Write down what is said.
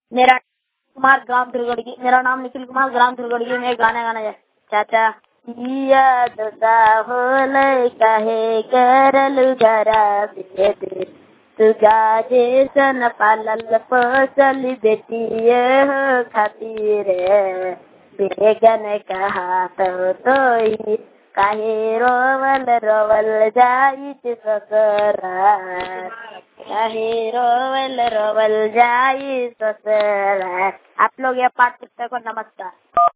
मेरा कुमार ग्राम दुर्गड़गी मेरा नाम निखिल कुमार ग्राम दुर्गड़गी में गाना गाना है चाचा याद होल कहे करल जरा तू गाजे सन पालल पोसल बेटिए हो खातिर बेगन कहा तो तोई काहे रोवल रोवल जाई ससुरा काहे रोवल रोवल जाई ससुरा आप लोग ये पाठ पुस्तक को नमस्कार